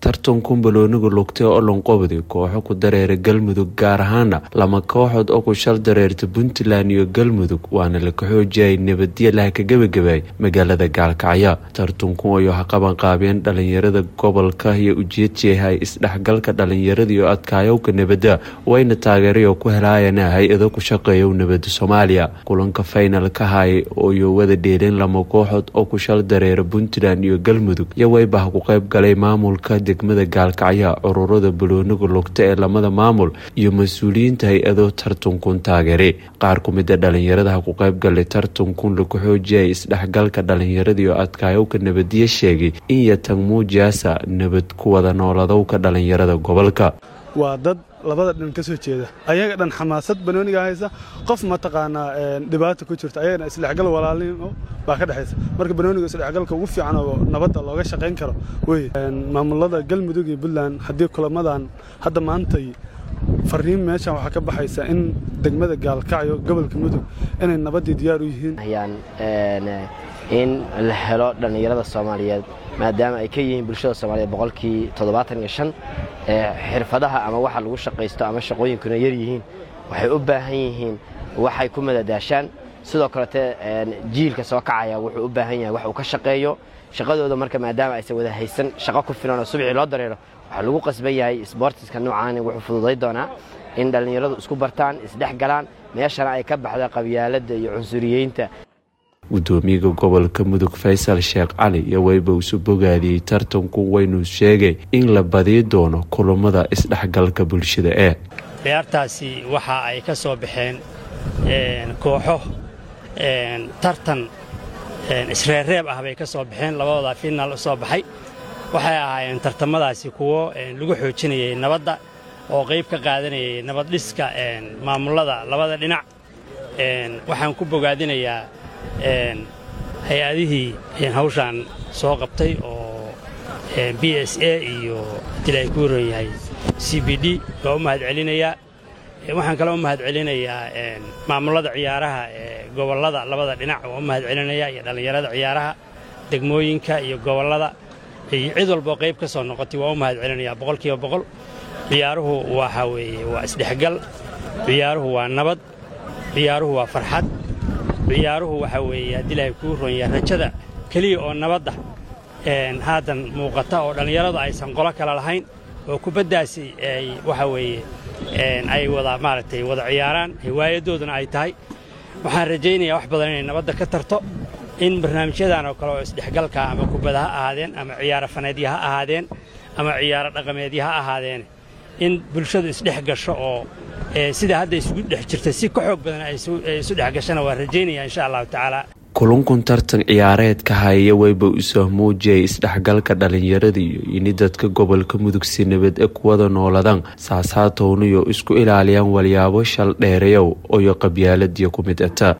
tartankun balooniga lugtay oo lonqobdi kooxo ku dareera galmudug gaar ahaana lama kooxood oo ku shal dareerta puntland iyo galmudug waana la kaxoojiyay nabadya laha ka gebagabay magaalada gaalkacyo tartankun ayo ha qabanqaabeen dhalinyarada gobolka iyo ujeedjeehay isdhexgalka dhalinyarada iyo adkaayowka nabadda wayna taageeray oo ku helaayana hay-ado ku shaqeeya nabada soomaaliya kulanka faynalka hay iyo wada dheeleen lama kooxood oo ku shal dareera puntland iyo galmudug iyo waybaha ku qayb galay maamulka degmada gaalkacyo ururada balooniga lugta ee lamada maamul iyo mas-uuliyiinta hay-ado tartankun taageere qaar ku mid a dhalinyaradaha ku qayb galay tartankun laku xoojiyay isdhexgalka dhalinyarada iyo adkaayowka nabadiya sheegay in yatang muujaasa nabad ku wada nooladowka dhalinyarada gobolka waa dad labada dhan ka soo jeeda ayaga dhan xamaasad banooniga haysa qof mataqaanaa dhibaata ku jirta ayagana isdhexgal walaalnimo baa ka dhexaysa marka banooniga isdhexgalka ugu fiican oo nabadda looga shaqayn karo wey maamulada galmudug iyo puntland haddii kulamadan hadda maantay fariin meeshan waxaa ka baxaysa in degmada gaalkacyo gobolka mudug inay nabaddii diyaar u yihiin in la helo dhallinyarada soomaaliyeed maadaama ay ka yihiin bulshada soomaaliyeed boqolkii toddobaatan iyo shan xirfadaha ama waxa lagu shaqaysto ama shaqooyinkuna yar yihiin waxay u baahan yihiin waxay ku madadaashaan sidoo kalete jiilka soo kacaya wuxuu u baahan yahay wax uu ka shaqeeyo shaqadooda marka maadaama aysan wada haysan shaqo ku filan oo subxii loo dareero waxaa lagu qasban yahay sboortiska noocaani wuxuu fududay doonaa in dhallinyaradu isku bartaan isdhex galaan meeshana ay ka baxda qabyaaladda iyo cunsuriyeynta gudoomiyaha gobolka mudug faysal sheekh cali iyo wayba isu bogaadiyey tartanku waynu sheegay in la badiyi doono kulammada isdhexgalka bulshada ee ciyaartaasi waxa ay ka soo baxeen kooxo tartan isreerreeb ah bay ka soo baxeen labadooda finaal u soo baxay waxay ahaayeen tartamadaasi kuwo lagu xoojinayay nabadda oo qayb ka qaadanayay nabaddhiska maamullada labada dhinac waxaan ku bogaadinayaa hay-adihii hawshaan soo qabtay oo b s a iyo dil ay ku waran yahay c b d waa u mahad celinayaa waxaan kaloo u mahad celinayaa maamullada ciyaaraha ee gobollada labada dhinac waa u mahad celinayaa iyo dhallinyarada ciyaaraha degmooyinka iyo gobollada iyo cid walboo qayb ka soo noqotay waa u mahad celinayaa boqolkiiba boqol ciyaaruhu waxa weeye waa isdhexgal ciyaaruhu waa nabad ciyaaruhu waa farxad ciyaaruhu waxa weeye haddii ilaahay kuu ronyaa rajada keliya oo nabadda haatan muuqata oo dhallinyaradu aysan qolo kale lahayn oo kubaddaasi ay waxa weeye ay wada maaragtay wada ciyaaraan hiwaayadooduna ay tahay waxaan rajaynayaa wax badan inay nabadda ka tarto in barnaamijyadan oo kale oo isdhexgalka ama kubada ha ahaadeen ama ciyaaro faneedya ha ahaadeen ama ciyaaro dhaqameedya ha ahaadeen in bulshadu isdhex gasho oo sida hadda isugu dhex jirta si ka xoog badan ay isu dhex gashana waa rajaynaya insha allahu tacaala kulankun tartan ciyaareedka haya wayba usoo muujiyay isdhexgalka dhalinyarada iyo ini dadka gobolka mudug si nabad e kuwada nooladaan saasaatownayo isku ilaaliyaan walyaabo shal dheerayow oyo qabyaaladiyo ku mid ata